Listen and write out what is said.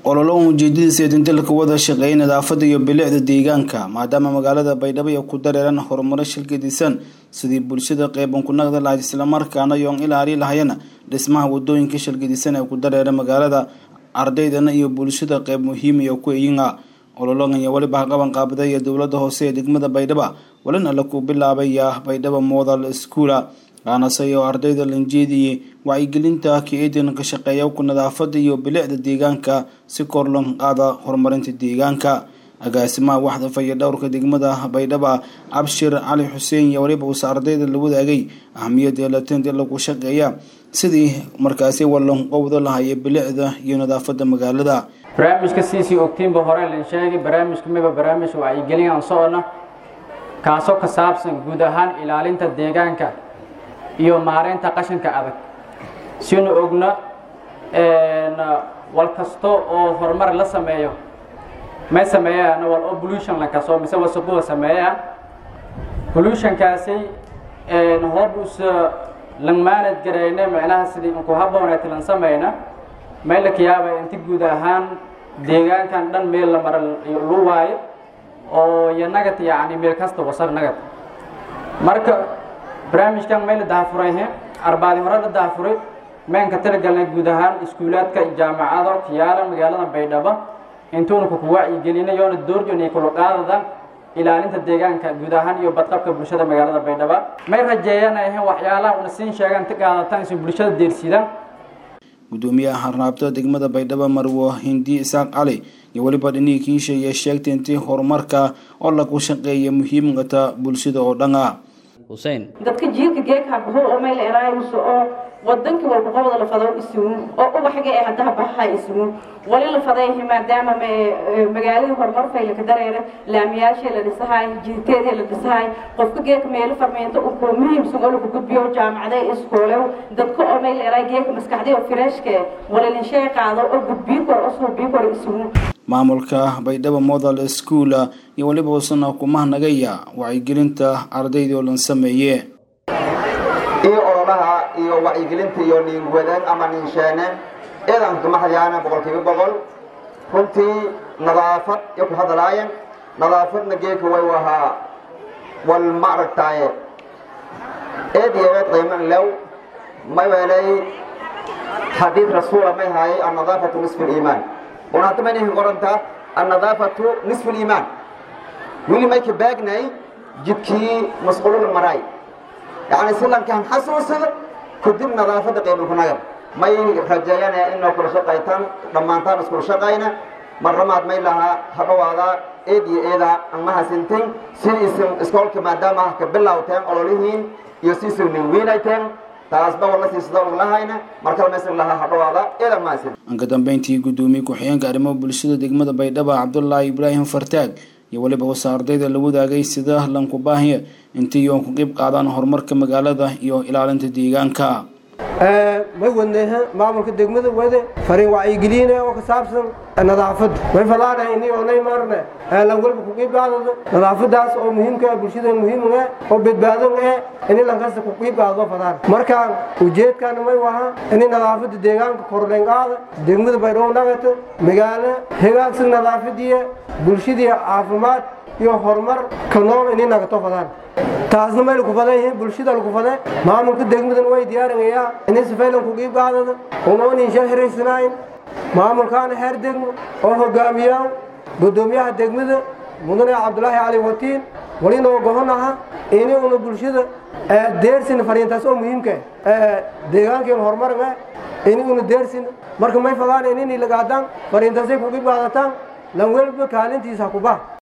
ololo ujeedadiisa ee dindalka wada shaqeeyay nadaafada iyo bilicda deegaanka maadaama magaalada baydhabo ay ku dareeraan horumaro shilgadisan sidii bulshada qeyban ku naqdi lahayd islamarkaana yoon ilaali lahayana dhismaha wadooyinka shilgadisan ee ku dareera magaalada ardaydana iyo bulshada qeyb muhiim iyo ku eyinga olologan iyo weliba qaban qaabada iyo dowlada hoose ee degmada baydhaba walina la ku bilaabaya baydhaba modal schoola aanase oo ardayda lanjeediyey wacyigelinta ka-eedan ka shaqeeya ku nadaafada iyo bilicda deegaanka si kor loo qaada horumarinta deegaanka agaasimaha waxda faya dhowrka degmada baydhaba cabshir cali xuseen iyo waliba uuse ardayda la wadaagay ahamiyada latent lagu shaqeeya sidii markaasi walonqowda lahaya bilicda iyo nadaafada magaalada barnaamijka siisii ogtiinba hore lan sheegay barnaamijka miba barnaamij wacyigelin aan socona kaasoo ka saabsan guud ahaan ilaalinta deegaanka iyo maareynta qashinka adag sinu ogna wal kasto oo horumar la sameeyo may sameeyaan wal oo pollution la kaso mise wasaqo sameeyaan pollutionkaasi hoob us langmaanad garayna macnaha sidii inku habooneet lan sameyna may la kiyaaba inti guud ahaan deegaankan dhan meel la mara lu waayo oo iyo nagad yacni meel kasta wasaq nagad marka barnaamijkan may la dahafuray arbaadi hore la dahafuray mayn ka talagalnay guud ahaan iskuulaadka jaamacado kiyaala magaalada baydhabo intuuna ku wacyigelina yoona doorjona kula qaadadan ilaalinta deegaanka guud ahaan iyo badqabka bulshada magaalada baydhabo may rajeeyanahe waxyaalaha una siin sheegaan ti qaadatan isu bulshada deersidaan gudoomiyaha harnaabtada degmada baydhabo marwo hindi isaaq cali iyo weliba dhinihii kiisha iyo sheegtay intii horumarka oo lagu shaqeeya muhiimkata bulshada oo dhan ah dadka jiilka geegha buhu oo meel eraayuso oo wadankii walba qobda la fado isugu oo ubaxga ee haddaha bahaha isugu wali la fadayhi maadaama magaaladii horumar fayla ka dareera laamiyaashii la dhisahay jiiteedii la dhisahay qofka geeka meelo farmeento uku muhiimsan oo lagu gudbiyo jaamacada iskoole dadka oo meel eraay geeka maskaxdii oo fireeshka walalinshay qaado oo gudbiyo kor oo suubiyo kor isugu maamulka baydhabo modal school iyo weliba usana kumahnagaya wacyigelinta ardaydii oo lan sameeye iyo ololaha iyo wacyigelinta iyo niinwadeen ama niinsheeneen ciidanka maxalyaana boqolkiiba boqol runtii nadaafad iyo ku hadalaayeen nadaafadna geeka way wahaa wal ma aragtaaye eed iyo eed qiiman lew may weelay xadiid rasuula may haayay annadaafatu nisfu liimaan una hadda mayna qorantaa annadaafatu nisfu liimaan weli may ka baagnay jidkii masquulul maraay yacni silankan xasuusada kadib nadaafadda qiiman ku nagar may rajeeyanaya inoo kula shaqaytaan dhammaantaan iskula shaqayna marramaad may lahaa hadhowaada eed iyo eeda anmahasintin sidiisin iskoolka maadaama ah ka bilowteen ololihiin iyo siisin ninwiinayteen taasba wala siisada lahayna markale maysan lahaa hadhowaada eedan mahasin anka dambeyntii gudoomiye ku-xigeenka arrimaha bulshada degmada baydhabo cabdullaahi ibraahim fartaag iyo weliba wasa ardayda la wadaagay sida lanku baahiya intii yoon ku qeyb qaadaan horumarka magaalada iyo ilaalinta deegaanka may wadneha maamulka degmada wade fariin wacyigelina oo ka saabsan nadaafadda may falaana ini oonay marne lan walba ku qiib qaadado nadaafadaas oo muhiimka ah bulshada muhiim ah oo badbaado ah ini lankasta ku qiib qaado fadaan markaan ujeedkana may waha ini nadaafadda deegaanka kordhen qaada degmada baydhabo nagata magaalo hagaagsan nadaafadiya bulshadii caafimaad iyo horumar ka nool ini nagato fadaan taasna may laku fadan yihiin bulshada laku fade maamulka degmadan way diyaarinayaa ini sifaylan ku qiib qaadada unoon insha hiraysanayn maamulkaana xeer degmo oo hogaamiyaa gudoomiyaha degmada mudane cabdulaahi cali watiin walinoo gohonaha ini una bulshada deersin fariintaas oo muhiimka deegaankeen horumarga ini una deersin marka may fadaan inini lagaadaan fariintaasay ku qiib qaadataan lan welba kaalintiisa kuba